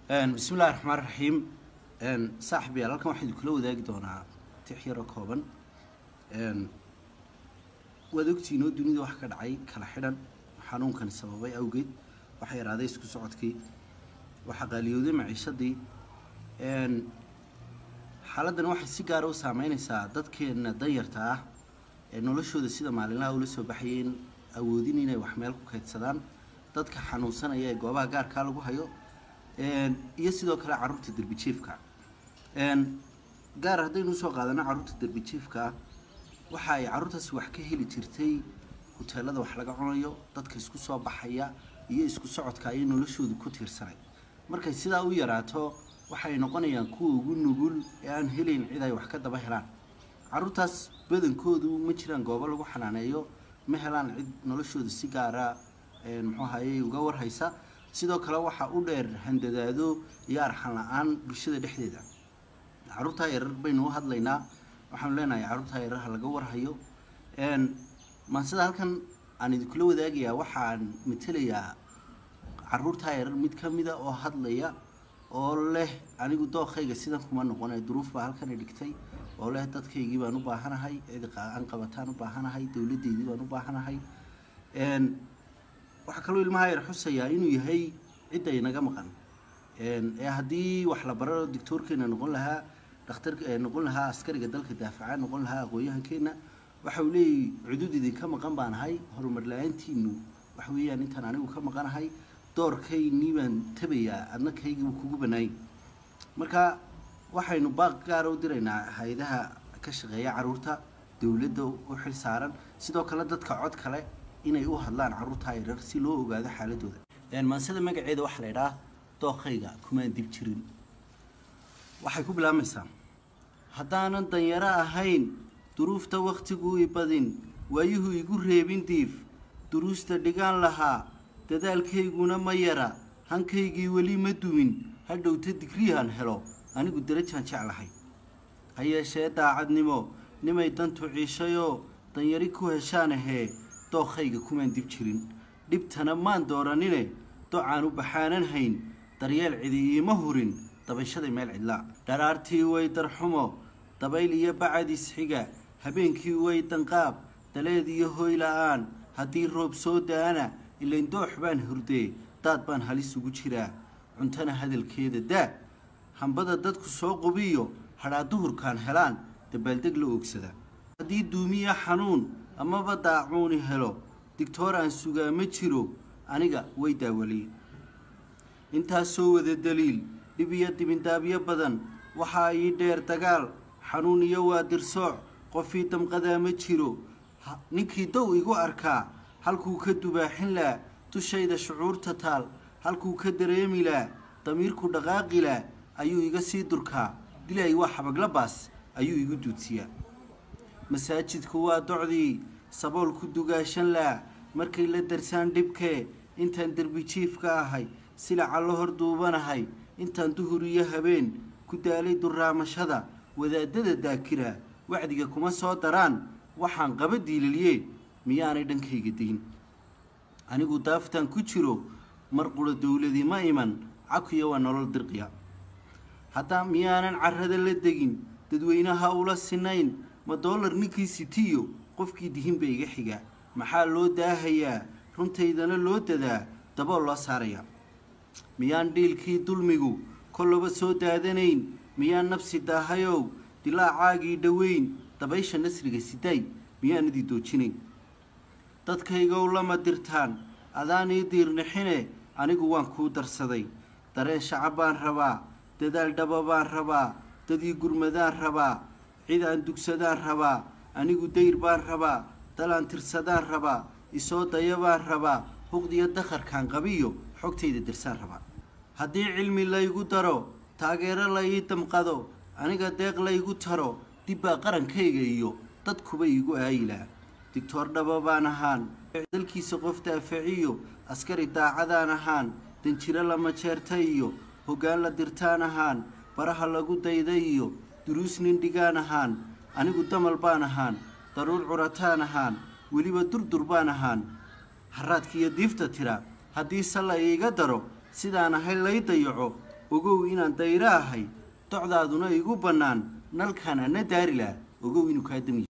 bismi illahi raxmaan raxiim saaxib yaal halkan waxaan idinkula wadaagi doonaa tix yaroo kooban waad ogtihiin oo dunida wax ka dhacay kala xidhan xanuunkani sababay awgeed waxaa yaraaday isku socodkii waxaa qaaliyooday maciishadii xaaladdan waxay si gaara u saameynaysaa dadkeena danyarta ah ee noloshooda sida maalinlaha ula soo baxayeen awoodin inay wax meel ku kaydsadaan dadka xanuunsanaya ee goobaha gaarkaa lagu hayo iyo sidoo kale caruurta derbijiifka gaar haddaynu usoo qaadano caruurta derbijiifka waxa ay caruurtaasi wax ka heli jirtay huteelada wax laga cunayo dadka isku soo baxaya iyo isku socodka ayay noloshoodu ku tiirsanay markay sidaa u yaraato waxay noqonayaan kuwa ugu nugul ee aan helayn cid ay wax ka daba helaan caruurtaas badankoodu ma jiraan goobo lagu xanaaneeyo ma helaan cid noloshooda si gaara muxuu ahayey uga warhaysa sidoo kale waxaa u dheer handadaado iyo arxan la-aan bulshada dhexdeeda caruurtaa yarar baynu u hadlaynaa waxaanu leenahay caruurtaa yarar ha laga warhayo maansida halkan aan idinkula wadaagayaa waxaan matelayaa caruurtaa yarar mid ka mida oo hadlaya oo leh anigu dookayga sidan kuma noqone duruuf baa halkana dhigtay oo leh dadkaygii baan u baahanahay cid aan qabataan u baahanahay dowladeydii baan u baahanahay waxaa kaloo ilmaha yar xusayaa inuu yahay cidda inaga maqan ee haddii wax la baro doctoorkeena noqon lahaa dhakhtar noqon lahaa askariga dalka daafaca noqon lahaa aqoon-yahankeena waxa uu leeyahy cudud idinka maqan baan ahay horumar la-aantiinu waxa weeyaan intaan anigu ka maqanahay doorkaynii baan tabayaa adna kaygii kugu banaayay marka waxaynu baaq gaara u diraynaa hay-adaha ka shaqeeya caruurta dowladda u xil saaran sidoo kale dadka cod kale inay u hadlaan caruurtaa yarar si loo ogaado xaaladooda maansida magaceeda waxaa la idhaha dookayga kumaan dib jirin waxay ku bilaabmaysaa haddaanan danyaro ahayn duruufta wakhtiguu i badin waayuhu igu reebin diif duruusta dhigaan lahaa dadaalkayguna ma yara hankaygii weli ma dumin hadhowta digriyahan helo anigu darajaan jeclahay ha yeeshee daacadnimo nimay dantu ciishayoo danyari ku heshaan ahee dookayga kumaan dib jirin dhibtana maan dooranine docaan u baxaanan hayn daryeel cidi iima hurin dabashaday meel cidlaa dharaartii way darxumo dabayl iyo bacadis xiga habeenkii way danqaab daleed iyo hoy la-aan haddii roob soo da-ana ilayn doox baan hurdee daad baan halis ugu jiraa cuntana hadalkeeda daa hambada dadku soo qubiyo hadhaa duhurkaan helaan dabaaldeg la oogsada haddii duumiya xanuun amaba daacuuni helo digtoor aan sugaa ma jiro aniga way daawaliye intaasoo wada daliil dhib iyo dibindaabyo badan waxaa ii dheer dagaal xanuun iyo waa dirsooc qofii damqadaa ma jiro ninkii dow igu arkaa halkuu ka dubaaxin laa dushayda shucuurta taal halkuu ka dareemi laa damiirku dhaqaaqi laa ayuu iga sii durkaa dilay waa xabagla baas ayuu igu duudsiyaa masaajidku waa docdii saboolku dugaashan laa markay la darsaan dhibkee intaan derbijiifka ahay silaca la hor duubanahay intaan duhur iyo habeen ku daalay duraamashada wadaadada daakira wacdiga kuma soo daraan waxaan qaba diililiye miyaanay dhankayga digin anigu daaftaan ku jiro mar qura dowladii ma iman cakuya waa nolol dirqiya haddaa miyaanan carrada la degin dadweynaha ula sinayn ma doolar ninkii sitiyo qofkii dihinba iga xiga maxaa loo daahayaa runtaydana loo dadaa dabool loo saarayaa miyaan dhiilkii dulmigu kollaba soo daadanayn miyaan nabsi daahayow dilaacaagii dhoweyn dabaysha nasriga sidaay miyaan idii doojinayn dadkaygow lama dirtaan adaan ii diirnixine anigu waan kuu darsaday dareen shacab baan rabaa dadaal dhaba baan rabaa dadii gurmadaan rabaa cid aan dugsadaan rabaa anigu dayr baan rabaa dalaan tirsadaan rabaa isoo daya baan rabaa huqdiyo dakharkaan qabiyo xogtayda dirsaan rabaa haddii cilmi laygu daro taageero la ii damqado aniga deeq laygu taro dibbaa qarankayga iyo dadkuba iigu aayilaa digtoor dhaba baan ahaan dalkiisa qof daafaciyo askari daacadaan ahaan danjiro lama jeerta iyo hoggaan la dirtaan ahaan baraha lagu dayda iyo duruus nin dhigaan ahaan anigu damal baan ahaan daruur curataan ahaan weliba durdur baan ahaan haraadkiiyo diifta tira haddii se la iiga daro sidaan ahay lay dayaco ogow inaan dayro ahay docdaaduna igu bannaan nalkaan ana daari laha ogow inuu kaa dami